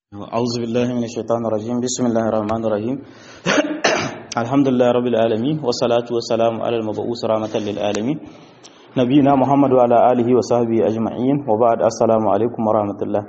أعوذ بالله من الشيطان الرجيم بسم الله الرحمن الرحيم الحمد لله رب العالمين والصلاة والسلام على المبعوث رحمة للعالمين نبينا محمد وعلى آله وصحبه أجمعين وبعد السلام عليكم ورحمة الله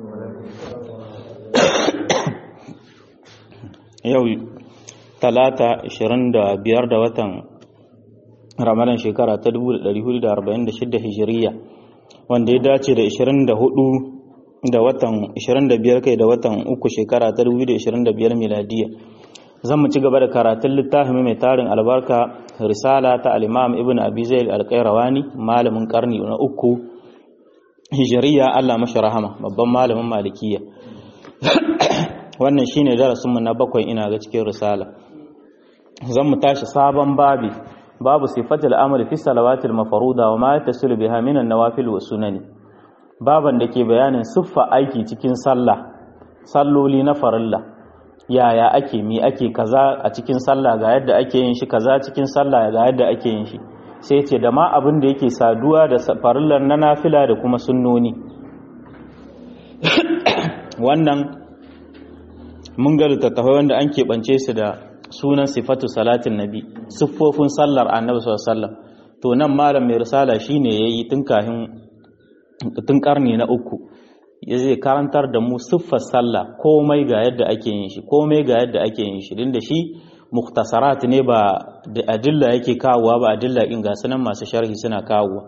yau talata 25 da watan ramadan shekara ta 1446 hijiriya wanda ya dace da 24 da watan 25 kai da watan uku shekara ta 2025 miladiya zan mu ci gaba da karatun littafin mai tarin albarka risala ta al-imam ibn abi zaid al-qayrawani malamin karni na uku hijiriya Allah mashi rahama babban malamin malikiya wannan shine darasin mu na bakwai ina ga cikin risala zan mu tashi sabon babi babu sifatul amali fi salawatil mafruda wa ma yatasilu biha min an-nawafil wa sunani baban da ke bayanin siffa aiki cikin sallah salloli na farilla yaya ake mi ake kaza a cikin sallah ga yadda ake yin shi kaza cikin sallah ga yadda ake yin shi sai ce da ma abin da yake saduwa da farillar na nafila da kuma sunnoni wannan mun ga littattafai wanda an keɓance su da sunan sifatu salatin nabi siffofin sallar annabi sallallahu alaihi wasallam to nan malam mai risala shine yayi tun kahin tun karni na uku ya zai karantar da mu siffar sallah komai ga yadda ake yin shi komai ga yadda ake yin shi din da shi muktasarat ne ba da adilla yake kawowa ba adilla in ga sunan masu sharhi suna kawowa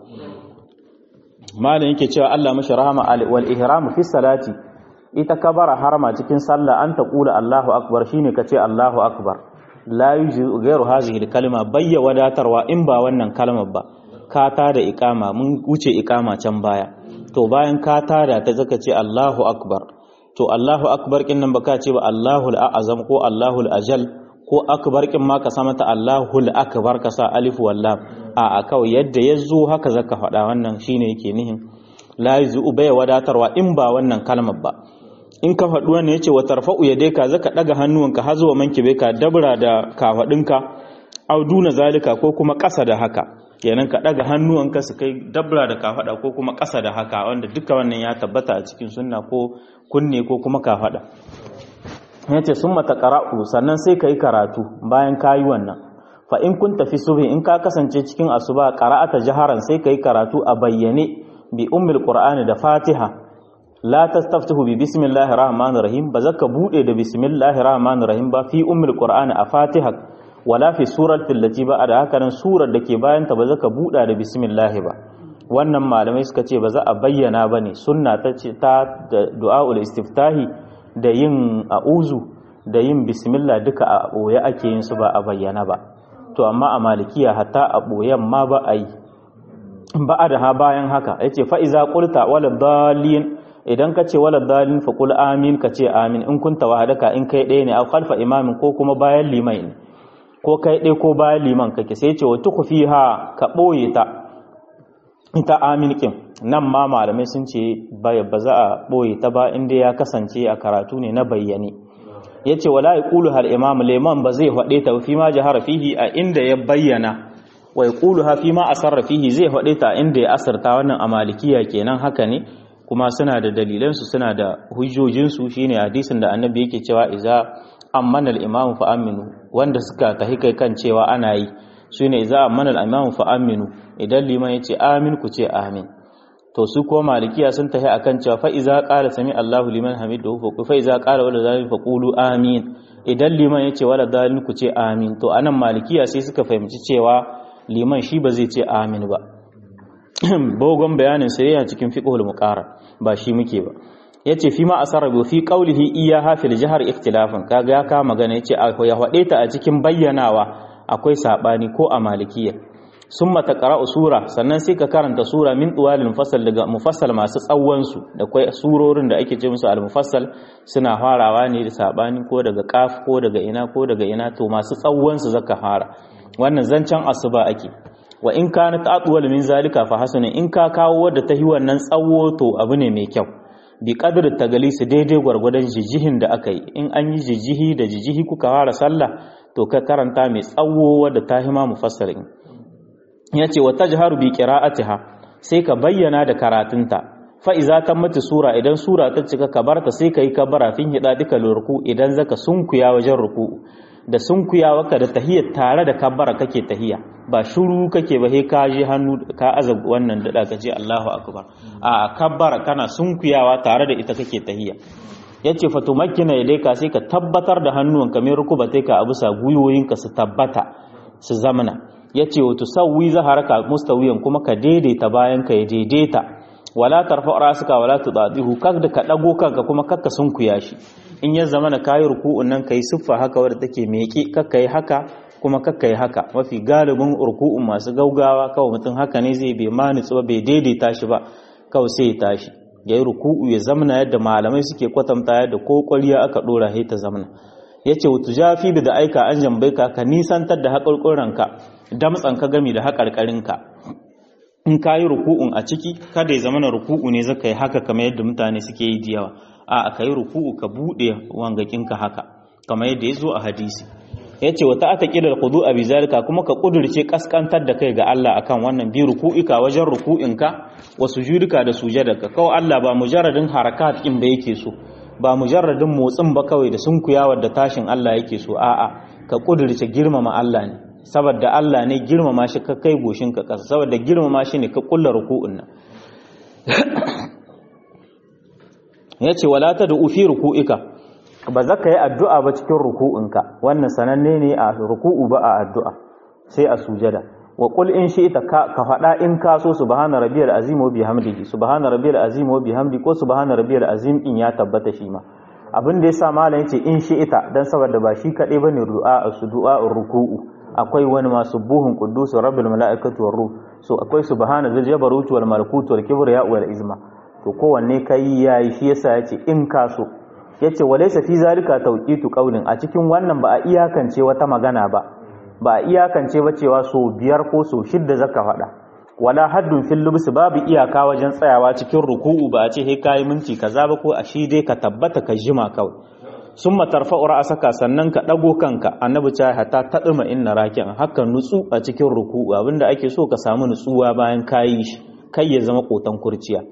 malam yake cewa Allah mashi rahama wal ihram fi salati ita kabara harama cikin sallah an ta kula Allahu akbar shine kace Allahu akbar la yuji ghairu hadhihi kalma bayya wadatarwa in ba wannan kalmar ba ka tada iqama mun wuce iqama can baya to bayan ka tada ta zaka ce Allahu akbar to Allahu akbar kin nan baka ce ba Allahul a'azam ko Allahul ajal ko akbar kin ma ka sa mata Allahul akbar ka sa alif wallam a a kawai yadda yazo haka zaka faɗa wannan shine yake nihin la yuzu bai wadatarwa in ba wannan kalmar ba in ka faɗi wannan yace wa tarfa'u yadayka zaka daga hannuwanka har zuwa mankibe ka dabra da kafadinka au duna zalika ko kuma ƙasa da haka kenan ka daga hannuwanka su kai dabra da kafada ko kuma ƙasa da haka wanda duka wannan ya tabbata a cikin sunna ko kunne ko kuma kafada yace sun mata qara'u sannan sai kai karatu bayan kayi wannan fa in kun tafi subhi in ka kasance cikin asuba qara'ata jaharan sai kai karatu a bayyane bi ummul qur'ani da fatiha la tastaftihu bi bismillahir rahmanir rahim ba zaka bude da bismillahir rahmanir rahim ba fi ummul qur'ani a fatiha wala fi suratul lati ba da haka nan surar da ke bayan ta ba zaka buɗa da bismillah ba wannan malamai suka ce ba za a bayyana bane sunna ta ce ta du'aul istiftahi da yin a'uzu da yin bismillah duka a boye ake yin su ba a bayyana ba to amma a malikiya hatta a boyen ma ba a yi ba a da ha bayan haka yace fa iza qulta wala dalin idan ka ce wala dalin fa qul amin ka ce amin in kunta wahadaka in kai ɗaya ne a khalfa imamin ko kuma bayan limai ne ko kai ɗai ko bayan liman kake sai ce wa tukufi ha ka ɓoye ta ita aminkin nan ma malamai sun ce ba za a ɓoye ta ba inda ya kasance a karatu ne na bayyane ya ce wala ya ƙulu har imam liman ba zai faɗe ta fi ma jihar fihi a inda ya bayyana wa ya ƙulu ha fi ma asarra fihi zai faɗe ta inda ya asarta wannan a malikiya kenan haka ne kuma suna da dalilansu suna da hujjojinsu shine hadisin da annabi yake cewa iza amman al-imam fa aminu wanda suka tahi kai kan cewa ana yi shine za amman al-imam fa aminu idan liman yace amin ku ce amin to su ko malikiya sun tahi akan cewa fa iza qala sami Allahu liman hamidahu fa fa iza qala wala zalim fa qulu amin idan liman yace wala zalim ku ce amin to anan malikiya sai suka fahimci cewa liman shi ba zai ce amin ba bogon bayanin sai yana cikin fiqhul muqarrar ba shi muke ba yace fi ma asarabu fi qawlihi iyaha fil jahr ikhtilafan kaga ya ka magana yace ya hade ta a cikin bayyanawa akwai sabani ko a malikiya summa taqra'u sura sannan sai ka karanta sura min tuwalil mufassal daga mufassal masu tsawon su da kai surorin da ake ce musu al mufassal suna farawa ne da sabani ko daga qaf ko daga ina ko daga ina to masu tsawon su zaka fara wannan zancen asuba ake wa in kana ta'dwal min zalika fa hasana in ka kawo wadda ta yi wannan tsawo to abu ne mai kyau bi kadar tagalisi daidai gwargwadon jijihin da aka yi in an yi jijihi da jijihi kuka fara sallah to ka karanta mai tsawo wadda ta hima mufassarin ya ce wa tajharu bi qira'atiha sai ka bayyana da karatunta fa iza tammati sura idan sura ta cika kabarta sai kai kabara fin hida duka ruku idan zaka sunkuya wajen ruku da sunkuyawa ka da tahiyya tare da kabbara kake tahiyya ba shuru kake ba sai ka je hannu ka azab wannan da da kace Allahu akbar a kabbara kana sunkuyawa tare da ita kake tahiyya yace fatumakkina ka sai ka tabbatar da hannuwanka mai rukubatai ka abusa guyoyinka su tabbata su zamana yace wa tusawwi zaharaka mustawiyan kuma ka daidaita bayan ka ya daidaita wala tarfa rasuka wala tudadihu kada ka dago kanka kuma kakka sunkuya shi in ya zamana kayi ruku'un nan kai siffa haka wadda take meke kakka yi haka kuma kakka yi haka mafi galibin ruku'un masu gaugawa kawai mutum haka ne zai bai manitsu ba bai daidaita shi ba kawai sai ya tashi ya yi ruku'u ya zamana yadda malamai suke kwatanta yadda ko kwariya aka dora sai ta zamana ya ce wutu jafi da aika an jambai ka ka nisantar da haƙarƙuranka damtsan ka gami da haƙarƙarinka in ka yi ruku'un a ciki kada ya zamana ruku'u ne zaka yi haka kamar yadda mutane suke yi da yawa a ka yi ruku'u ka buɗe wangakinka haka kamar yadda ya zo a hadisi ya ce wata aka ƙidar kudu a bizarika kuma ka ƙudurce ƙasƙantar da kai ga Allah akan wannan bi ruku'ika wajen ruku'inka wa sujudika da sujadarka kawai Allah ba mujarradin harakat in ba yake so ba mujarradin motsin ba kawai da sunkuyawar da tashin Allah yake so a'a ka ƙudurce girmama Allah ne saboda Allah ne girmama shi ka kai goshinka ƙasa saboda girmama shi ne ka ƙulla ruku'un nan ya ce wala ta da ufi ruku'ika ba za ka yi addu'a ba cikin ruku'inka wannan sananne ne a ruku'u ba a addu'a sai a sujada wa qul in shi ita ka faɗa in ka so subhana rabbiyal azim wa bihamdihi subhana rabbiyal azim wa bihamdi ko subhana rabbiyal azim in ya tabbata shi ma abin da yasa malam yace in shi ita dan saboda ba shi kadai bane du'a su du'a ruku'u akwai wani masu buhun quddus rabbil malaikatu war ruh so akwai subhana zal jabarut wal malakut wal kibriya wal izma to kowanne kai yayi shi yasa yace in ka so yace walaysa fi zalika tawqitu qawlin a cikin wannan ba a iyakance wata magana ba ba a iyakance ba cewa so biyar ko so shidda zaka faɗa wala haddun fil lubs babu iyaka wajen tsayawa cikin ruku'u ba a ce he kai minti kaza ba ko a shi dai ka tabbata ka jima kawai summa tarfa'u ra'saka sannan ka dago kanka annabi ta hata tadima inna raki'an haka nutsu a cikin ruku'u abinda ake so ka samu nutsuwa bayan kayi shi kai ya zama kotan kurciya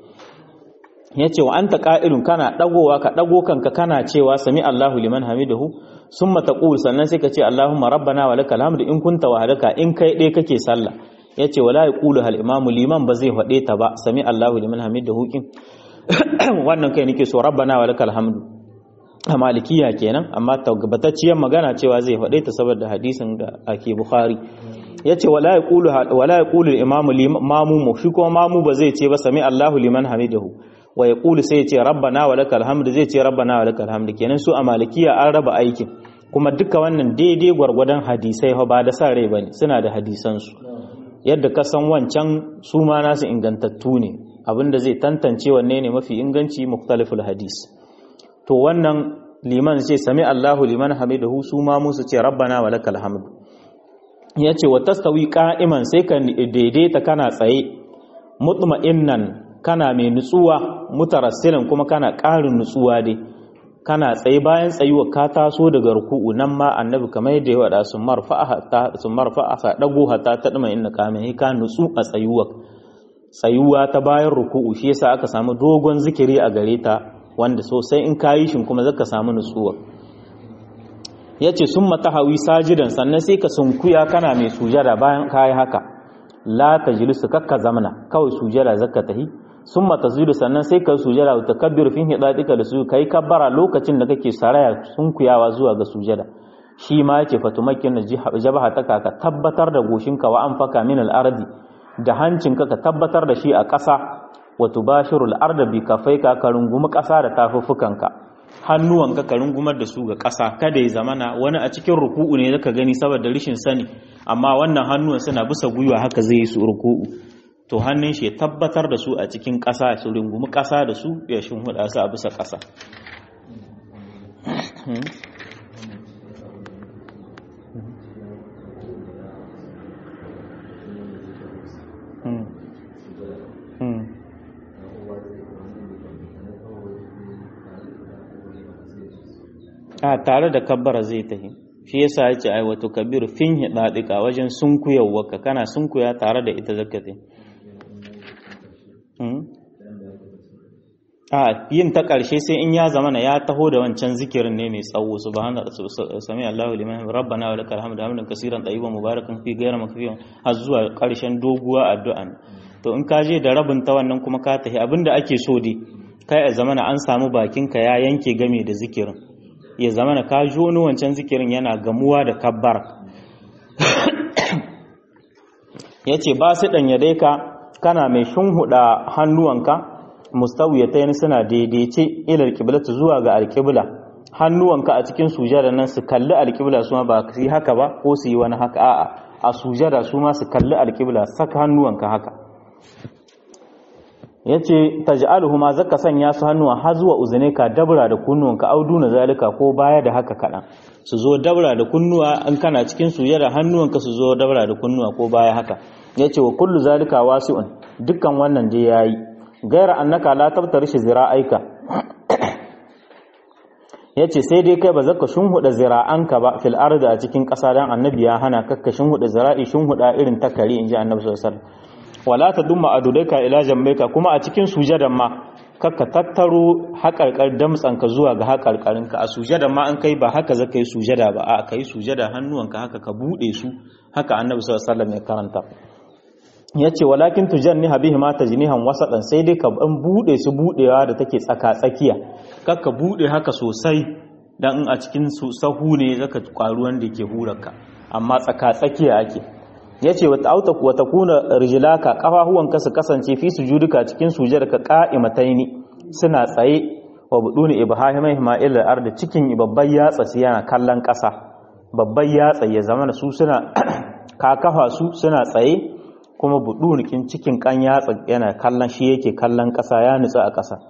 yace wa anta qa'ilun kana dagowa ka dago kanka kana cewa sami Allahu liman hamidahu summa taqul sannan sai ka ce Allahumma rabbana wa lakal hamdu in kunta wahdaka in kai dai kake sallah yace wala yaqulu hal imamu liman ba zai fade ta ba sami Allahu liman hamidahu kin wannan kai nake so rabbana wa lakal hamdu a malikiya kenan amma tabbatacciyar magana cewa zai fade ta saboda hadisin da ake bukhari yace wala yaqulu wala yaqulu al-imamu limamu shi ko mamu ba zai ce ba sami Allahu liman hamidahu wa ya ƙulu sai ya ce rabbana wa lakal hamdu zai ce rabbana wa lakal hamdu kenan su a malikiya an raba aikin kuma duka wannan daidai gwargwadon hadisai ba da sa rai bane suna da hadisansu yadda ka san wancan su ma nasu ingantattu ne abinda zai tantance wanne ne mafi inganci muktaliful hadis to wannan liman ce sami Allahu liman hamidahu su ma musu ce rabbana wa lakal hamdu yace wa tastawi qa'iman sai ka daidaita kana tsaye mutma'innan kana mai nutsuwa mutarassilan kuma kana ƙarin nutsuwa dai kana tsaye bayan tsayuwa ka taso daga ruku'u nan ma annabi kamar yadda ya wada sun marfa'a ta sun marfa'a sa dago hata ta dima inna ka mai ka nutsu a tsayuwa tsayuwa ta bayan ruku'u shi yasa aka samu dogon zikiri a gare ta wanda sosai in kayi shin kuma zaka samu nutsuwa yace summa tahawi sajidan sannan sai ka sunkuya kana mai sujada bayan kayi haka la tajlisu kakka zamana kawai sujada zakka tahi summa tasjudu sannan sai ka sujada wa takabbir fi hidatika da su kai kabbara lokacin da kake saraya sunkuyawa zuwa ga sujada shi ma yake fatumakin jabaha ta ka tabbatar da goshinka wa anfaka min al-ardi da hancinka ka tabbatar da shi a ƙasa wa tubashiru al-arda bi kafaika ka rungumi ƙasa da tafuffukanka hannuwanka ka rungumar da su ga ƙasa kada ya zamana wani a cikin ruku'u ne zaka gani saboda rishin sani amma wannan hannuwan suna bisa gwiwa haka zai yi su ruku'u to hannun shi ya tabbatar da su a cikin ƙasa su rungumi ƙasa da su ya shimfiɗa su a bisa ƙasa a tare da kabbara zai tahi shi yasa yace ai wato kabiru fin hidadika wajen sunkuyawa kana sunkuya tare da ita zakati a yin ta ƙarshe sai in ya zama na ya taho da wancan zikirin ne mai tsawo subhana sami Allahu liman rabbana wa lakal hamdu hamdan kaseeran tayyiban mubarakan fi ghayra makfiyan har zuwa ƙarshen doguwa addu'a to in ka je da rabin ta wannan kuma ka tafi abinda ake so dai kai a zamana an samu bakinka ya yanke game da zikirin ya zamana ka ji wani wancan zikirin yana gamuwa da kabbar ya ce ba su ɗanya dai ka kana mai shunhuɗa hannuwanka mustawiyatayn suna daidaice ila alqiblatu zuwa ga alqibla hannuwanka a cikin sujada nan su kalli alqibla su ma ba su yi haka ba ko su yi wani haka a'a a sujada su ma su kalli alqibla saka hannuwanka haka yace taj'aluhuma zaka sanya su hannuwa har zuwa uzuneka dabra da kunnuwanka auduna zalika ko baya da haka kadan su zo dabra da kunnuwa an kana cikin sujada hannuwanka su zo dabra da kunnuwa ko baya haka yace wa kullu zalika wasi'un dukkan wannan je yayi gaira annaka la tabtarishi zira'aika yace sai dai kai ba zaka shunhuda zira'anka ba fil ardi a cikin ƙasa dan annabi ya hana kakka shunhuda zira'i shunhuda irin takari inji annabi sallallahu alaihi wasallam wala tadumma adudaika ila jambaika kuma a cikin sujadan ma kakka tattaro haƙarƙar damtsanka zuwa ga haƙarƙarinka a sujadan ma an kai ba haka zaka yi sujada ba a kai sujada hannuwanka haka ka bude su haka annabi sallallahu alaihi wasallam ya karanta ya ce walakin tujanni habihi ma tajnihan wasaɗan sai dai ka ban buɗe su buɗewa da take tsaka tsakiya kakka buɗe haka sosai dan in a cikin su sahu ne zaka kwaru wanda yake hurarka amma tsaka tsakiya ake yace wata auta wa takuna rijlaka kafahuwanka su kasance fi sujuduka cikin sujudarka qa'imataini suna tsaye wa buduni ibahimai ma'il al-ard cikin babban yatsa su yana kallon ƙasa babban yatsa ya zama su suna ka kafa su suna tsaye kuma buɗunikin cikin kan yatsa yana kallon shi yake kallon ƙasa ya nutsa a ƙasa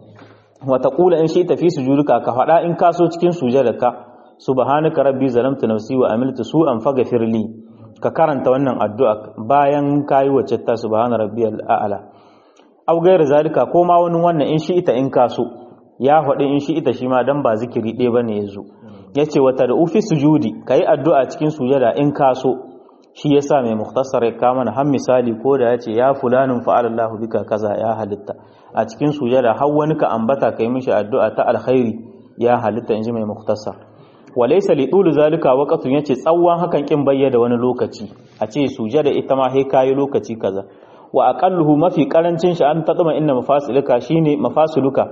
wata ƙula in shi tafi sujuduka ka faɗa in kaso cikin sujadarka subhanaka rabbi zalamtu nafsi wa amiltu su'an faghfir li ka karanta wannan addu'a bayan kayi wacce ta subhana rabbiyal a'la aw ghayr zalika ko ma wani wannan in shi ita in kaso ya faɗi in shi ita shi ma dan ba zikiri ɗaya bane yazo yace wata da ufi sujudi kai addu'a cikin sujada in kaso shi yasa mai mukhtasar ya kama na har misali ko da yace ya fulanin fa'alallahu bika kaza ya halitta a cikin sujada har wani ka ambata kai mishi addu'a ta alkhairi ya halitta inji mai mukhtasar walaysa li tul zalika waqtun yace tsawon hakan kin bayyana wani lokaci a ce sujada ita ma sai kai lokaci kaza wa aqalluhu mafi karancin shi an tadma inna mafasilika shine mafasiluka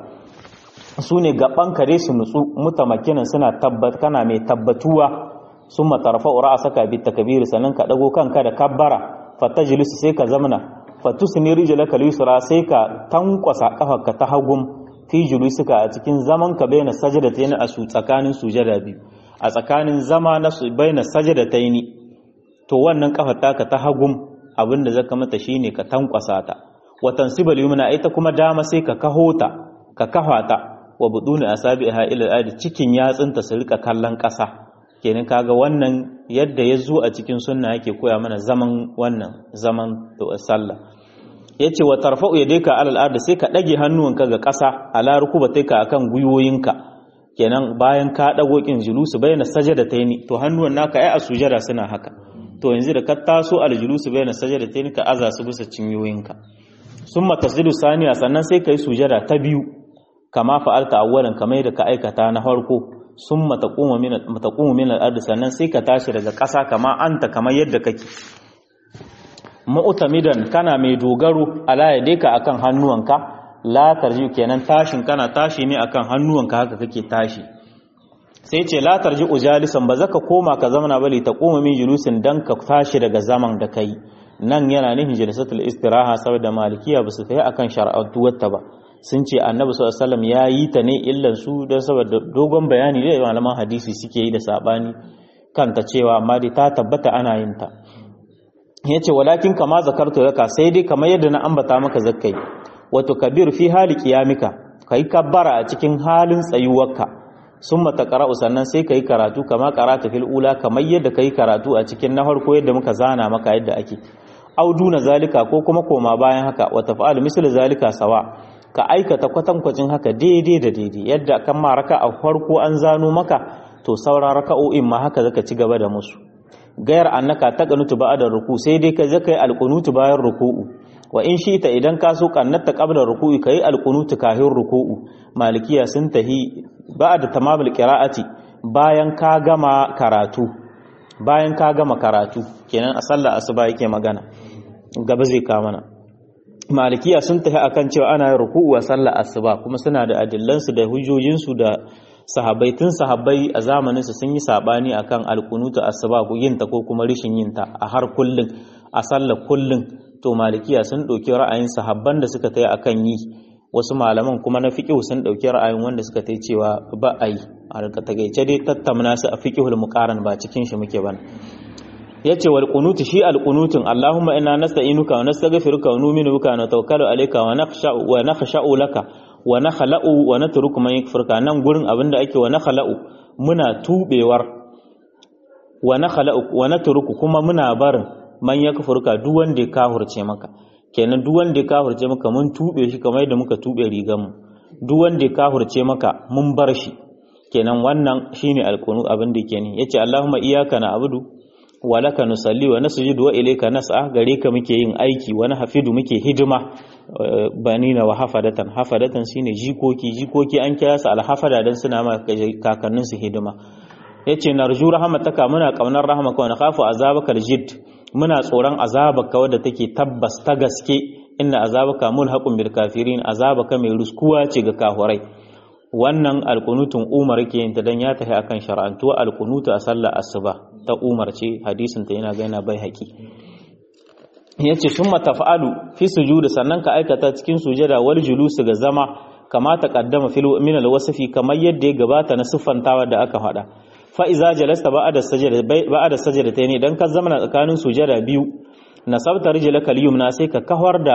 sune gaban kare su nutsu mutamakinan suna tabbat kana mai tabbatuwa summa tarfa'u ra'saka bit takbir sannan ka dago kanka da kabbara fatajlisu sai ka zamna fatusni rijlaka lisra sai ka tankwasa kafarka ta hagum fi julusika a cikin zaman ka baina sajdatayn a su tsakanin sujada biyu a tsakanin zama na su baina sajdatayn to wannan kafar taka ta hagum abinda zaka mata shine ka tankwasa ta wa tansibal yumna ita kuma dama sai ka kahota ka kahata wa buduni asabiha ila al cikin yatsunta su rika kallon kasa kenan kaga wannan yadda ya zo a cikin sunna yake koya mana zaman wannan zaman sallah yace wa tarfa'u yadayka alal ard sai ka dage hannuwanka ga ƙasa ala rukubatika akan guyoyinka kenan bayan ka dago kin julusu bayna sajadataini to hannuwan naka ai a sujada suna haka to yanzu da ka taso al julusu bayna sajadataini ka aza su bisa cinyoyinka summa tasjudu saniya sannan sai kai sujada ta biyu kama fa'alta awwalan kamar da ka aikata na farko sun mataƙumu min al'adu sannan sai ka tashi daga ƙasa kama anta kamar yadda kake ma'utamidan kana mai dogaro ala ya deka akan hannuwanka la tarji kenan tashin kana tashi ne akan hannuwanka haka kake tashi sai ce la tarji ujalisan ba zaka koma ka zamana bali ta koma min julusin dan ka tashi daga zaman da kai nan yana nufin jilisatul istiraha saboda malikiya ba su kai akan shar'atuwarta ba sun ce annabi sallallahu alaihi wasallam ya yi ta ne illan su don saboda dogon bayani da malaman hadisi suke yi da sabani kanta cewa amma dai ta tabbata ana yin ta yace walakin kama zakartu yaka sai dai kamar yadda na ambata maka zakkai wato kabir fi hali qiyamika kai kabbara a cikin halin tsayuwarka summa taqra'u sannan sai kai karatu kama qara'ata fil ula kamar yadda kai karatu a cikin na farko yadda muka zana maka yadda ake auduna zalika ko kuma koma bayan haka wa taf'alu misl zalika sawa ka aikata kwatankwacin haka daidai da daidai yadda kan ma raka a farko an zano maka to sauran raka'o'in ma haka zaka ci gaba da musu gayar annaka ta qanutu ba'da ruku sai dai ka zaka yi alqunutu bayan ruku'u wa in shi ta idan ka so kannata qabla ruku'i kai alqunutu kahin ruku'u malikiya sun tahi ba'da tamamul qira'ati bayan ka gama karatu bayan ka gama karatu kenan a sallar asuba yake magana gaba zai ka mana malikiya sun tafi akan cewa ana yin ruku'u a sallar asuba kuma suna da adillansu da hujjojinsu da sahabbai tun sahabbai a zamanin su sun yi sabani akan alkunutu asuba ko yin ta ko kuma rishin yin ta a har kullun a sallar kullun to malikiya sun dauki ra'ayin sahabban da suka tayi akan yi wasu malaman kuma na fiqh sun dauki ra'ayin wanda suka tayi cewa ba a yi a takaice dai tattamna su a fiqhul muqaran ba cikin shi muke bana yace wal qunut shi al qunutun allahumma inna nasta'inuka wa nastaghfiruka wa nu'minu bika wa natawakkalu alayka wa nakhsha'u wa nakhsha'u laka wa nakhla'u wa natruku man yakfurka nan gurin abinda ake wa nakhla'u muna tubewar wa nakhla'u wa natruku kuma muna barin man yakfurka duk wanda ya kahurce maka kenan duk wanda ya kahurce maka mun tube shi kamar yadda muka tube rigan mu duk wanda ya kahurce maka mun bar shi kenan wannan shine alqunu abin da yake ne yace allahumma iyyaka na'budu wa laka nusalli wa nasjudu wa ilayka nas'a gare ka muke yin aiki wa hafidu muke hidima banina wa hafadatan hafadatan shine jikoki jikoki an kira su alhafada dan suna ma kakannin su hidima yace narju rahmataka muna kaunar rahmaka wa nakhafu azabaka aljid muna tsoron azabaka wadda take tabbas ta gaske inna azabaka mulhaqun bil kafirin azabaka mai ruskuwa ce ga kahurai wannan alkunutun umar ke yin ta dan ya tafi akan shar'antuwa alkunutu a sallar asuba ta umar ce hadisin ta yana gaina bai haƙi yace summa taf'alu fi sujudi sannan ka aikata cikin sujada wal julusu ga zama kama taqaddama fil min al wasfi kamar yadda ya gabata na siffantawa da aka faɗa fa iza jalasta ba'da sajda ba'da sajdatayn dan ka zama tsakanin sujada biyu nasabta rijlaka al yumna sai ka kawar da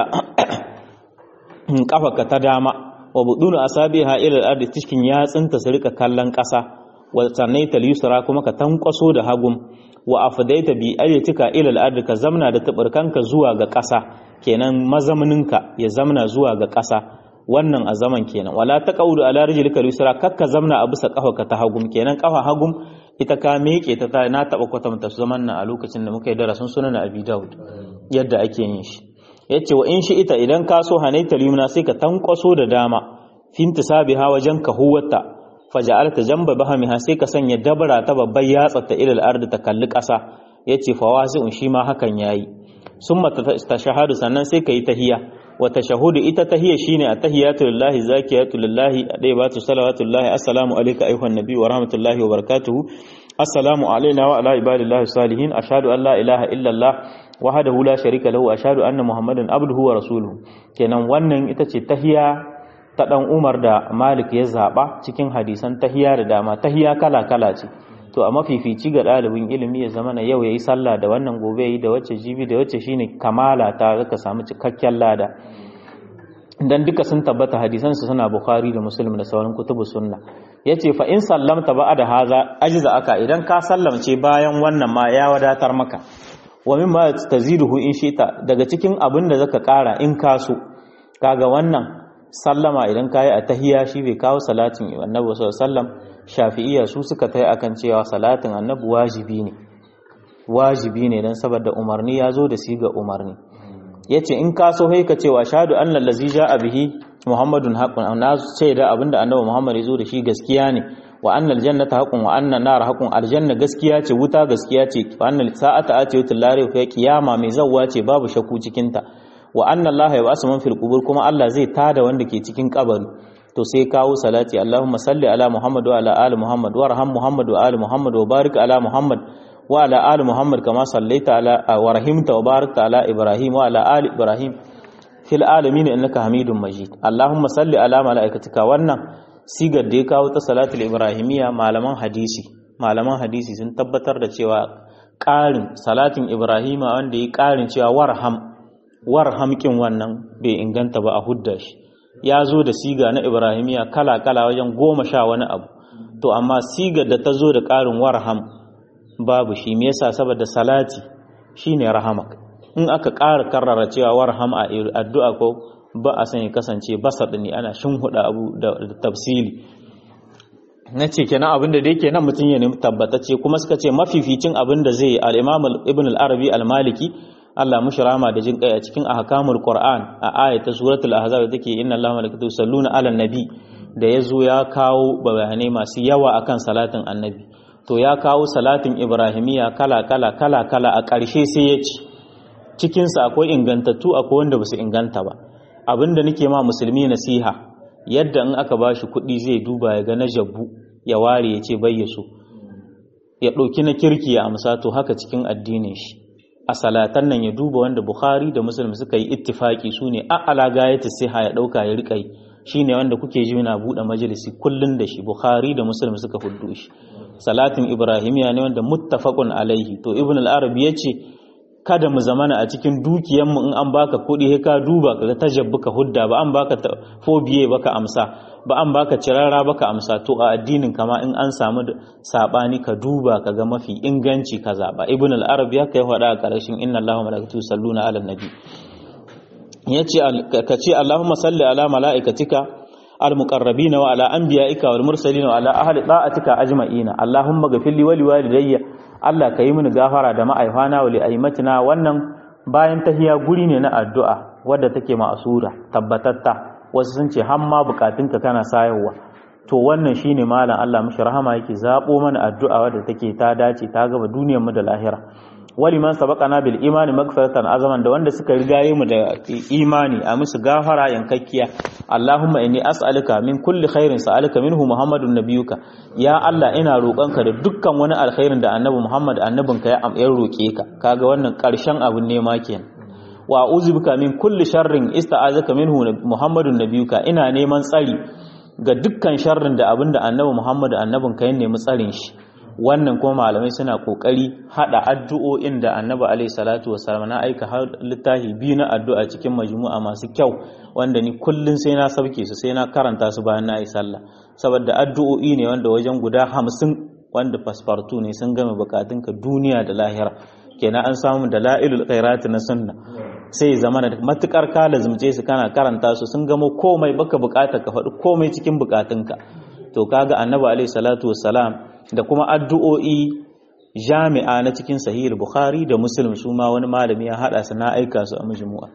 kafarka ta dama wa budunu asabiha ila al-ardi cikin yatsinta su rika kallon ƙasa wa sannaita al-yusra kuma ka tankwaso da hagum wa afdaita bi ayatika ila al-ardi ka zamna da tabarkanka zuwa ga ƙasa kenan mazamninka ya zamna zuwa ga ƙasa wannan a zaman kenan wala taqawdu ala rijlika al-yusra kakka zamna a bisa kafarka ta hagum kenan kafa hagum ita ka meke ta na taba kwatanta zaman nan a lokacin da muka yi darasin sunan abi daud yadda ake yin shi yace wa in shi ita idan ka so hanaita limna sai ka tankwaso da dama finta sabiha wajen kahuwata faja'alta jamba bahamiha sai ka sanya dabara ta babbar yatsa ta ilal ardi ta kalli ƙasa yace fawasi'un shi ma hakan yayi summa tashahadu sannan sai kai tahiyya wa tashahudu ita tahiyya shine at-tahiyatu lillahi zakiyatu lillahi adaibatu salawatu lillahi assalamu alayka ayyuhan nabiy wa rahmatullahi wa barakatuhu assalamu alayna wa ala ibadillahi salihin ashhadu an la ilaha illa allah wahdahu la sharika lahu ashhadu anna muhammadan abduhu wa rasuluhu kenan wannan ita ce tahiya ta dan Umar da Malik ya zaba cikin hadisan tahiya da dama tahiya kala kala ce to a mafifici ga ɗalibin ilimi ya zama na yau yayi sallah da wannan gobe yayi da wacce jibi da wacce shine kamala ta zaka samu cikakken lada dan duka sun tabbata hadisan su suna Bukhari da Muslim da sauran kutubu sunna yace fa in sallamta ba'da haza ajza aka idan ka sallamce bayan wannan ma ya wadatar maka wa mimma taziduhu in shita daga cikin abin da zaka kara in kaso kaga wannan sallama idan kayi a tahiyya shi bai kawo salatin annabi sallallahu alaihi wasallam shafi'iyya su suka tayi akan cewa salatin annabi wajibi ne wajibi ne dan saboda umarni ya zo da siga umarni yace in kaso sai ka cewa shahadu anna allazi ja'a bihi muhammadun haqqun na ce da abinda annabi muhammad ya zo da shi gaskiya ne wa annal jannata haqqun wa annan nar haqqun aljanna gaskiya ce wuta gaskiya ce wa annal sa'ata atiyatul lari fa kiyama mai zawwa ce babu shakku cikin ta wa anna allaha yab'asu man fil qubur kuma Allah zai tada wanda ke cikin kabari to sai kawo salati Allahumma salli ala Muhammad wa ala ali Muhammad wa arham Muhammad wa ali Muhammad wa barik ala Muhammad wa ala ali Muhammad kama sallaita ala wa rahimta wa barakta ala Ibrahim wa ala ali Ibrahim fil alamin innaka Hamidum Majid Allahumma salli ala malaikatika wannan sigar da ya kawo ta salatul ibrahimiyya malaman hadisi malaman hadisi sun tabbatar da cewa ƙarin salatin ibrahima wanda ya ƙarin cewa warham warham kin wannan bai inganta ba a hudda shi ya zo da siga na ibrahimiyya kala kala wajen goma sha wani abu to amma sigar da ta zo da ƙarin warham babu shi me yasa saboda salati shine rahamak in aka ƙara karrara cewa warham a addu'a ko ba a san ya kasance basar ne ana huda abu da tafsili na ce kenan abin da dai kenan mutum ya nemi tabbatacce kuma suka ce mafificin abin da zai al-imam ibn al-arabi al-maliki Allah mushi rama da jin kai a cikin ahkamul Qur'an a ayata suratul ahzab take inna Allaha malaikatu salluna ala nabi da yazo ya kawo bayanai masu yawa akan salatin annabi to ya kawo salatin ibrahimiya kala kala kala kala a ƙarshe sai ya ci cikin sa akwai ingantattu akwai wanda basu inganta ba abinda nake ma musulmi nasiha yadda in aka bashi kuɗi zai duba ya ga na jabbu ya ware ya ce bayyaso ya ɗauki na kirki ya amsa to haka cikin addinin shi a salatan nan ya duba wanda Bukhari da Muslim suka yi ittifaki su ne a alagayata siha ya ɗauka ya riƙa yi shi ne wanda kuke ji na buɗe majalisi kullum da shi Bukhari da Muslim suka huddu shi salatin Ibrahimiya ne wanda muttafaqun alaihi to Ibn al-Arabi ya ce kada mu zamana a cikin dukiyanmu in an baka kuɗi sai ka duba kaga tajabbuka hudda ba an baka fobiye baka amsa ba an baka cirara baka amsa to a addinin kama in an samu sabani ka duba kaga mafi inganci ka zaba ibn al-arab ya kai faɗa a ƙarshen inna allaha malaikatu salluna ala nabi yace ka ce allahumma salli ala malaikatika al-muqarrabina wa ala anbiya'ika wal mursalin wa ala ahli ta'atika ajma'ina allahumma ghfir li wa li walidayya Allah ka yi mini gafara da ma'aifana wa li'aimatina wannan bayan tahiya guri ne na addu'a wadda take ma'asura tabbatatta wasu sun ce hamma bukatunka kana sayarwa to wannan shine malam Allah mishi rahama yake zabo mana addu'a wadda take ta dace ta gaba duniyar mu da lahira wali man sabaqana bil imani magfiratan azaman da wanda suka rigaye mu da imani a musu gafara yankakkiya Allahumma inni as'aluka min kulli khairin sa'aluka minhu Muhammadun nabiyuka ya Allah ina roƙonka da dukkan wani alkhairin da Annabi Muhammad annabinka ya am roƙe ka kaga wannan ƙarshen abun nema kenan wa a'udhu bika min kulli sharrin ista'azaka minhu Muhammadun nabiyuka ina neman tsari ga dukkan sharrin da abinda Annabi Muhammad annabinka ya nemi tsarin shi wannan kuma malamai suna kokari hada addu'o'in da annabi alaihi salatu wasallam na aika har littafi biyu na addu'a cikin majmu'a masu kyau wanda ni kullun sai na sauke su sai na karanta su bayan na yi sallah saboda addu'o'i ne wanda wajen guda hamsin wanda fasfartu ne sun gama bukatunka duniya da lahira kenan an samu da la'ilul khairati na sunna sai zama da matukar ka lazumce su kana karanta su sun gamo komai baka bukata ka faɗi komai cikin bukatunka to kaga annabi alaihi salatu wassalam da kuma addu'o'i jami'a na cikin sahihul bukhari da muslim su ma wani malami ya hada su na aika su a majmu'a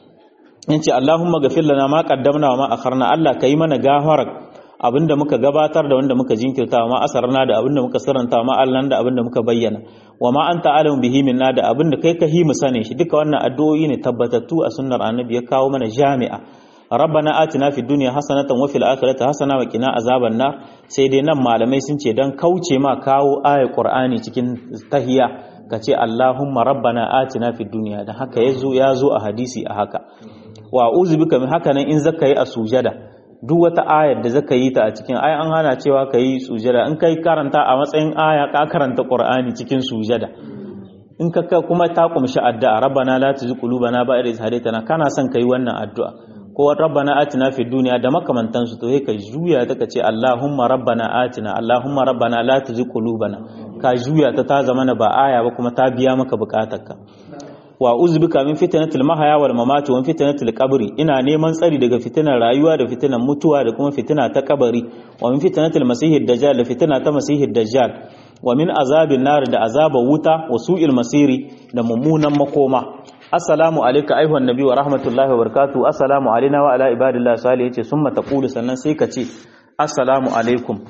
yace allahumma ghafir lana ma qaddamna wa ma akharna allah kai mana gafara abinda muka gabatar da wanda muka jinkirta wa ma asarna da abinda muka sirranta ma allan da abinda muka bayyana wa ma anta alim bihi minna da abinda kai ka himu sane shi duka wannan addu'o'i ne tabbatattu a sunnar annabi ya kawo mana jami'a rabbana atina fid dunya hasanatan wa fil akhirati hasana wa qina azaban nar sai dai nan malamai sun ce dan kauce ma kawo ayat qur'ani cikin tahiyya kace allahumma rabbana atina fid dunya dan haka yazo yazo a hadisi a haka wa uzu bika min haka nan in zaka yi a sujada duk wata ayar da zaka yi ta a cikin ai an hana cewa ka yi sujada in kai karanta a matsayin aya ka karanta qur'ani cikin sujada in ka kuma ta kumshi addu'a rabbana la tuzigh qulubana ba'da idh hadaytana kana son kai wannan addu'a ko rabbana atina fid dunya da makamantansu to sai ka juya ta kace Allahumma rabbana atina Allahumma rabbana la tuzigh qulubana ka juya ta ta zama ba aya ba kuma ta biya maka bukatarka wa uzbika min fitnatil mahaya wal mamati wa fitnatil qabri ina neman tsari daga fitinar rayuwa da fitinar mutuwa da kuma fitina ta kabari wa min fitnatil masihid dajjal da fitina ta masihid dajjal wa min azabin nar da azabar wuta wa su'il masiri da mummunan makoma assalamu alayka ayuhan nabi wa rahmatullahi wa barakatuh assalamu alaina wa ala ibadillah salih yace summa taqulu sannan sai ka ce assalamu alaikum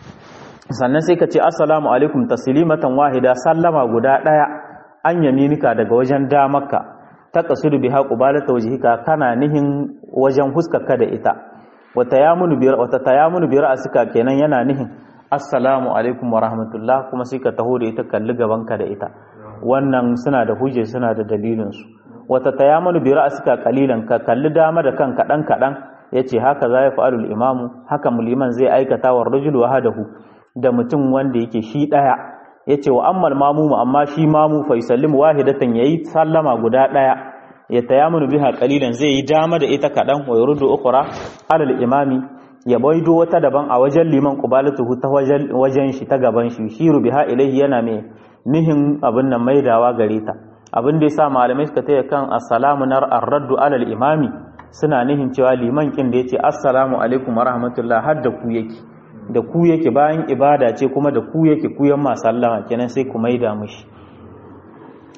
sannan sai ka ce assalamu alaikum taslimatan wahida sallama guda daya an yaminika daga wajen damarka ta kasudu biha qubalata wajhika kana nihin wajen huskarka da ita wata yamunu bi wata tayamunu bi ra'sika kenan yana nihin assalamu alaikum wa rahmatullah kuma sai ka taho da ita kalli gabanka da ita wannan suna da hujja suna da dalilinsu wata tayamunu bi ra'sika qalilan ka kalli dama da kan kadan kadan yace haka za ya fa'alul imamu haka muliman zai aikata wa rajul wahadahu da mutum wanda yake shi daya yace wa ammal mamumu amma shi mamu fa yusallimu wahidatan yayi sallama guda daya ya tayamunu biha qalilan zai yi dama da ita kadan wa yurdu ukhra alal imami ya baido wata daban a wajen liman qubalatuhu ta wajen shi ta gaban shi shiru biha ilaihi yana mai nihin abin nan maidawa gare ta abin da yasa malamai suka taya kan assalamu nar ar-raddu alal imami suna nihin cewa liman kin da yace assalamu alaikum wa rahmatullah har da ku yake da ku yake bayan ibada ce kuma da ku yake ku yan sallama kenan sai ku maida mishi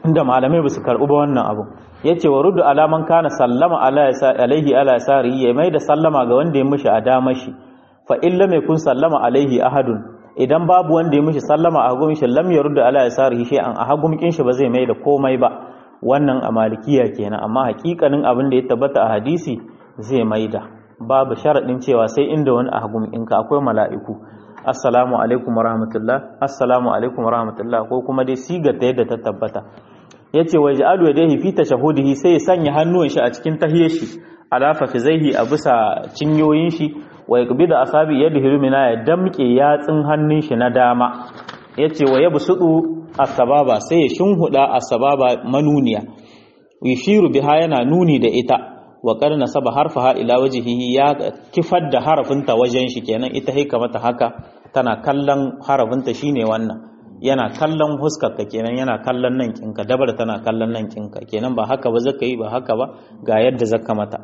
inda malamai ba su karɓi ba wannan abu ya ce wa rudu alaman kana sallama alaihi ala sari ya mai da sallama ga wanda ya mishi a dama shi fa illa mai kun sallama alaihi ahadun idan babu wanda ya mishi sallama a hagun shi lam ya rudu ala sari shi an a hagun shi ba zai mai da komai ba wannan a malikiya kenan amma hakikanin abin da ya tabbata a hadisi zai mai da babu sharaɗin cewa sai inda wani a hagun ɗinka akwai mala'iku assalamu alaikum warahmatullah assalamu alaikum warahmatullah ko kuma dai sigar ta yadda ta tabbata yace wa ja'alu yadayhi fi tashahudihi sai ya sanya hannuwan shi a cikin tahiyar shi ala fafizaihi a bisa cinyoyin shi wa yaqbidu asabi yadihi lumina ya damke yatsin hannun shi na dama yace wa yabsudu asbaba sai ya shinhuda asbaba manuniya yushiru biha yana nuni da ita wa qad nasaba harfaha ila wajhihi ya kifar da harafinta wajen shi kenan ita hika mata haka tana kallon harafinta shine wannan yana kallon huskarka kenan yana kallon nan kinka dabar tana kallon nan kinka kenan ba haka ba zaka yi ba haka ba ga yadda zaka mata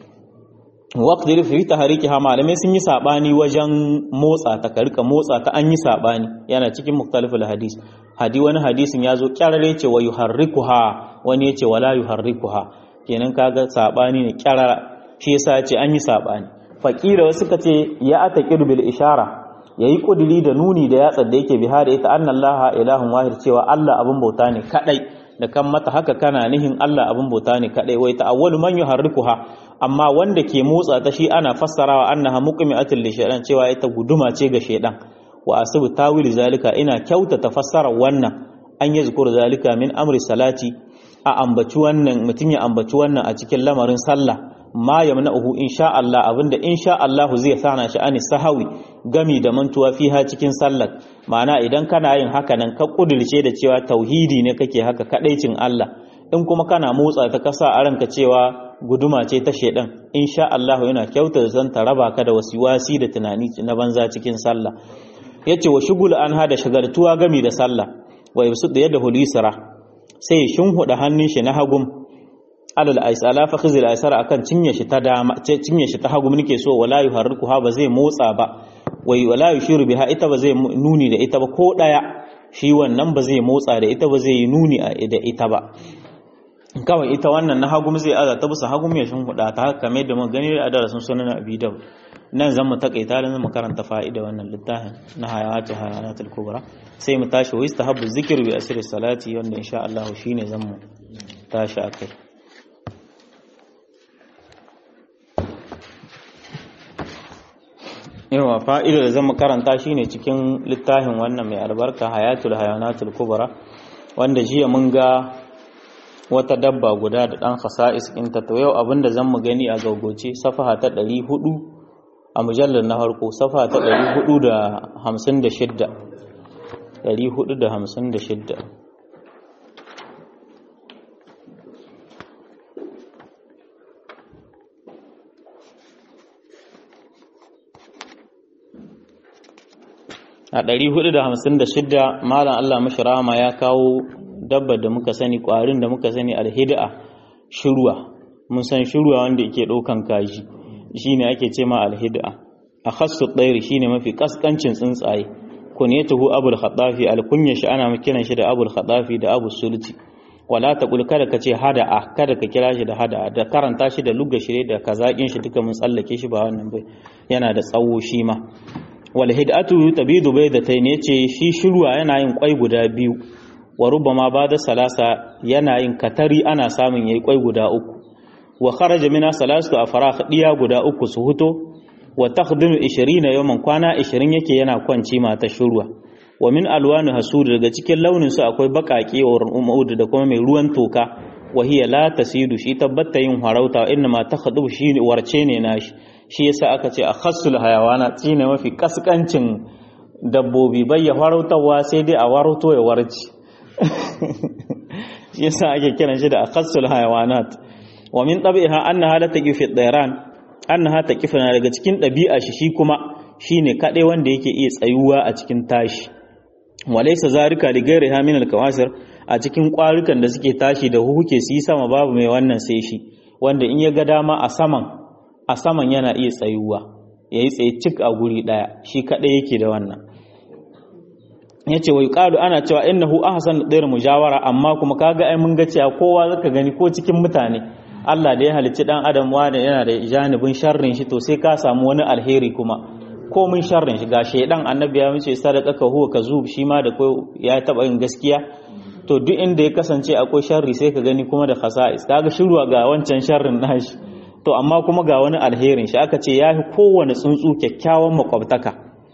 waqdir fi tahrikiha malamai sun yi sabani wajen motsa ta ka rika motsa ta an yi sabani yana cikin muktaliful hadis hadi wani hadisin yazo kyarare ce wa yuharrikuha wani yace wala yuharrikuha kenan kaga sabani ne kyarara shi yasa yace an yi sabani faqira wasu kace ya ataqiru bil ishara yayi kudiri da nuni da yatsa da yake biha da ita annallaha ilahun wahid cewa Allah abin bauta ne kadai da kan mata haka kana nihin Allah abin bauta ne kadai wai ta'awwalu man yuharrikuha amma wanda ke motsa ta shi ana fassarawa annaha muqmi'atul li shaytan cewa ita guduma ce ga shaydan wa asibu tawili zalika ina kyauta tafassarar wannan an yi zukur zalika min amri salati a ambaci wannan mutum ya ambaci wannan a cikin lamarin sallah ma yamna'uhu insha Allah abinda insha Allah zai sana shi ani sahawi gami da mantuwa fiha cikin sallar ma'ana idan kana yin haka nan ka kudirce da cewa tauhidi ne kake haka kadaicin Allah in kuma kana motsa ta kasa a ranka cewa guduma ce ta shedan insha Allah yana kyauta zan ta raba ka da wasiwasi da tunani na banza cikin sallah yace wa shugul an hada shagartuwa gami da sallah wa yusud da yadda hulisara sai shinhuda hannun shi na hagum alal aisala fa khizil aisara akan cinye shi ta dama cinye shi ta hagum nake so wala yuharrikuha ba zai motsa ba wai wala yushiru biha ita ba zai nuni da ita ba ko daya shi wannan ba zai motsa da ita ba zai yi nuni da ita ba kawai ita wannan na hagum zai aza ta bisa hagum ya shin huda ta haka kamar da mun gani a darasin sunan abi daud nan zan mu takaita da mu karanta fa'ida wannan littafin na hayatu hayanatul kubra sai mu tashi wa istahabbu zikru bi asri salati wanda insha Allah shine zan mu tashi akai yawa fa'ida da zan mu karanta shine cikin littafin wannan mai albarka hayatul hayanatul kubra wanda jiya mun ga wata dabba guda da ɗan khasa'is ɗinta to yau abinda zan mu gani a gaugoce safaha ta ɗari hudu a mujallar na harko safaha ta ɗari hudu da hamsin da shidda ɗari hudu da hamsin da shidda a ɗari hudu da hamsin da shidda malam allah mashi rama ya kawo dabbar da muka sani ƙwarin da muka sani alhida shirwa mun san shirwa wanda yake ɗaukan kaji shine ake ce ma alhida a khassu ɗairi shine mafi kaskancin tsuntsaye kunyatuhu abul khadafi alkunya shi ana kiran shi da abul khadafi da abu sulti wala taqul kada ka ce hada'a kada ka kira shi da hada'a da karanta shi da lugga shi da kazakin shi duka mun tsallake shi ba wannan bai yana da tsawo shi ma wal hidatu tabidu baydatayn yace shi shirwa yana yin kwai guda biyu wa rubama ba da salasa yana yin katari ana samun yayi kwai guda uku wa kharaja mina salasu afraq diya guda uku su huto wa takhdimu 20 yawman kwana 20 yake yana kwanci mata shurwa wa min alwanu hasud daga cikin launin su akwai bakake wa umud da kuma mai ruwan toka wa hiya la tasidu shi tabbata yin harauta inna ma takhdibu shi warce ne nashi shi yasa aka ce akhassul hayawana tsine mafi kaskancin dabbobi bai ya harautawa sai dai a warauto ya warci shi yasa ake kiran shi da akhassul hayawanat wa min tabiha annaha la taqifu ad-dayran annaha taqifuna daga cikin dabi'a shi shi kuma shine kadai wanda yake iya tsayuwa a cikin tashi walaysa zarika li ghairiha min al-kawasir a cikin kwarukan da suke tashi da huke su yi sama babu mai wannan sai shi wanda in ya ga dama a saman a saman yana iya tsayuwa yayi tsaye cik a guri daya shi kadai yake da wannan yace wa yuqalu ana cewa innahu ahsan dayr mujawara amma kuma kaga ai mun ga cewa kowa zaka gani ko cikin mutane Allah da ya halicci dan adam wanda yana da janibin sharrin shi to sai ka samu wani alheri kuma ko mun sharrin shi ga shedan annabi ya mace sadaka huwa kazub shi ma da ko ya taba yin gaskiya to duk inda ya kasance akwai sharri sai ka gani kuma da khasa'is kaga shirwa ga wancan sharrin nashi to amma kuma ga wani alherin shi aka ce yafi kowane tsuntsu kyakkyawan makwabtaka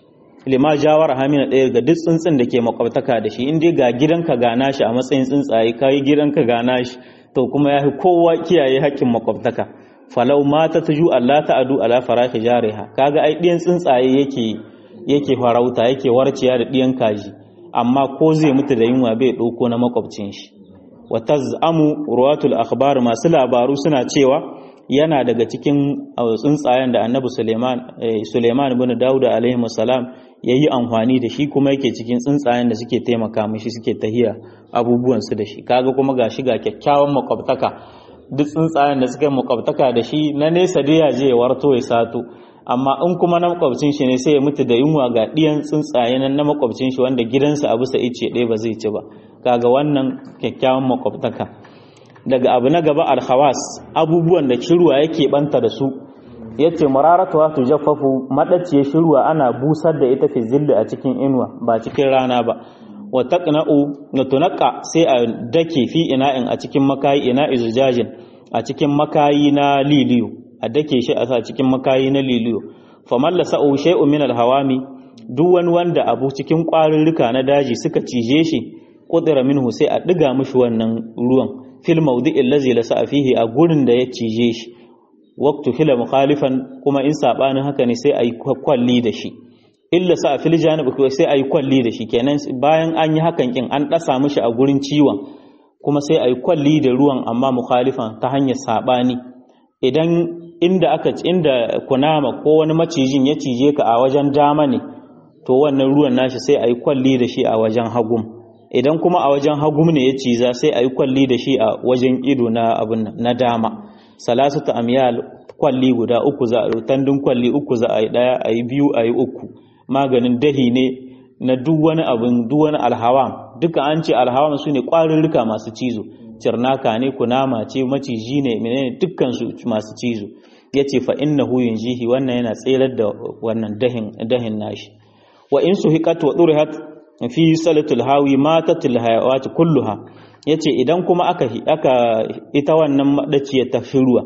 lima jawar hamina ɗaya ga duk tsuntsun da ke makwabtaka da shi in dai ga gidanka ga nashi a matsayin tsuntsaye kai gidanka ga nashi to kuma yafi kowa kiyaye haƙƙin makwabtaka falau mata taju Allah ta'adu ala faraki jariha kaga ai ɗiyan tsuntsaye yake yake farauta yake warciya da ɗiyan kaji amma ko zai mutu da yunwa bai ɗauko na makwabcin shi wa taz'amu ruwatul akhbar masu labaru suna cewa yana daga cikin tsuntsayen da annabi Suleiman Suleiman ibn Dawud alaihi salam yayi amfani da shi kuma yake cikin tsuntsayen da suke taimaka mishi suke tahiya abubuwan su da shi kaga kuma gashi ga kyakkyawan makwabtaka duk tsuntsayen da suka makwabtaka da shi na nesa dai ya je ya warto ya sato amma in kuma na makwabcin shi ne sai ya mutu da yunwa ga ɗiyan tsuntsaye nan na makwabcin shi wanda gidansa a bisa ice ɗaya ba zai ci ba kaga wannan kyakkyawan makwabtaka daga abu na gaba alhawas abubuwan da shirwa yake banta da su yace mararatu wa tujaffafu madaciye shirwa ana busar da ita fi zilli a cikin inuwa ba cikin rana ba wa taqna'u na tunqa sai a dake fi ina'in a cikin makayi ina izujajin a cikin makayi na liliyu a dake shi a sa cikin makayi na liliyo faman la sa'u shay'un min al-hawami duk wani wanda abu cikin ƙwarurruka na daji suka cije shi qudira minhu sai a diga mishi wannan ruwan fil mawdi'i allazi la sa'a fihi a gurin da ya cije shi waqtu hila mukhalifan kuma in sabanin haka ne sai ayi kwalli da shi illa sa fil janib ko sai ayi kwalli da shi kenan bayan an yi hakan kin an dasa mishi a gurin ciwon kuma sai ayi kwalli da ruwan amma mukhalifan ta hanyar sabani idan inda aka inda kunama ko wani macijin ya cije ka a wajen dama ne to wannan ruwan nashi sai a yi kwalli da shi a wajen hagum idan kuma a wajen hagum ne ya ciza sai a yi kwalli da shi a wajen ido na abin na dama salasatu amyal kwalli guda uku za a yi tandun kwalli uku za a yi daya a yi biyu a yi uku maganin dahi ne na duk wani abin duk wani alhawam duka an ce alhawam su ne ƙwarurruka masu cizo cirnaka ne kunama ce maciji ne menene dukkan su masu cizo yace fa innahu yunjihi wannan yana tserar da wannan dahin dahin nashi wa in suhiqat wa durihat fi salatul hawi matatul hayawat kulluha yace idan kuma aka aka ita wannan madaciya ta shirwa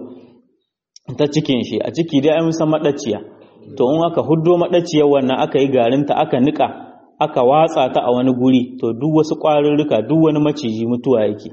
ta cikin shi a ciki dai an san madaciya to in aka huddo madaciyar wannan aka yi garinta aka nika aka watsa ta a wani guri to duk wasu ƙwarurruka duk wani maciji mutuwa yake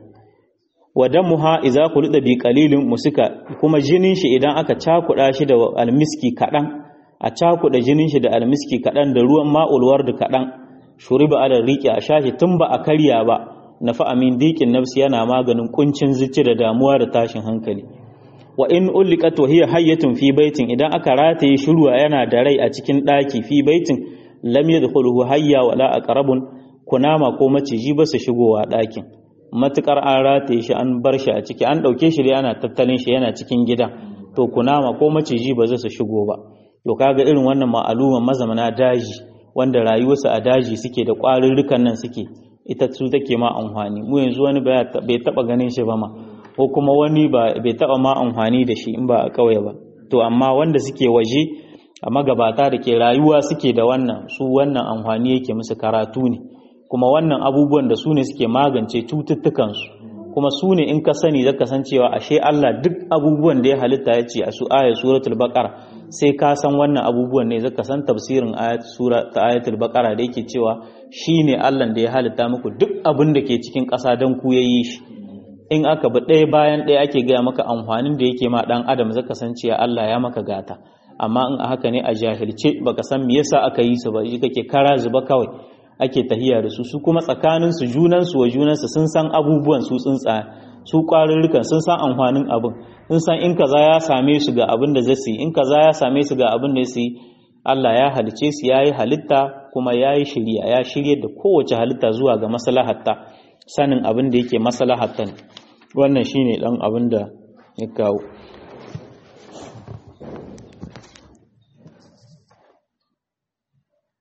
wa damuha idza kulida bi qalilin musika kuma jinin shi idan aka cakuda shi da almiski kadan a cakuda jinin shi da almiski kadan da ruwan ma'ul ward kadan shuriba ala riqi a shashi tun ba a karya ba nafa amin diqin nafsi yana maganin kuncin zuci da damuwa da tashin hankali wa in ulliqat wa hiya hayyatun fi baitin idan aka rataye shirwa yana da rai a cikin daki fi baitin lam yadkhuluhu hayya wala aqrabun kunama ko maciji ba su shigowa dakin matukar an rataye shi an bar shi a ciki an ɗauke shi dai ana tattalin shi yana cikin gida to kunama ko maciji ba zai su shigo ba to kaga irin wannan ma'aluman mazamana daji wanda rayuwarsa a daji suke da ƙwarurrukan nan suke ita su take ma amfani mu yanzu wani bai taɓa ganin shi ba ma ko kuma wani bai taɓa ma amfani da shi in ba a ƙauye ba to amma wanda suke waje a magabata da ke rayuwa suke da wannan su wannan amfani yake musu karatu ne kuma wannan abubuwan da su ne suke magance cututtukansu kuma su ne in ka sani zaka san cewa ashe Allah duk abubuwan da ya halitta ya ce a su ayat suratul baqara sai ka san wannan abubuwan ne zaka san tafsirin ayat sura ta ayatul baqara da yake cewa shine Allah da ya halitta muku duk abin da ke cikin ƙasa dan ku yayi shi in aka bi ɗaya bayan ɗaya ake gaya maka amfanin da yake ma ɗan adam zaka san cewa Allah ya maka gata amma in a haka ne a jahilce baka san me yasa aka yi su ba shi kake kara zuba kawai ake tahiya da su su kuma tsakanin su junan su wa junan su sun san abubuwan su tsuntsa su kwarurrukan sun san amfanin abin sun san in kaza ya same su ga abin da zai yi in kaza ya same su ga abin da zai yi Allah ya halice su yayi halitta kuma yayi shiriya ya shirye da kowace halitta zuwa ga maslahatta sanin abin da yake maslahatta wannan shine dan abin da ya kawo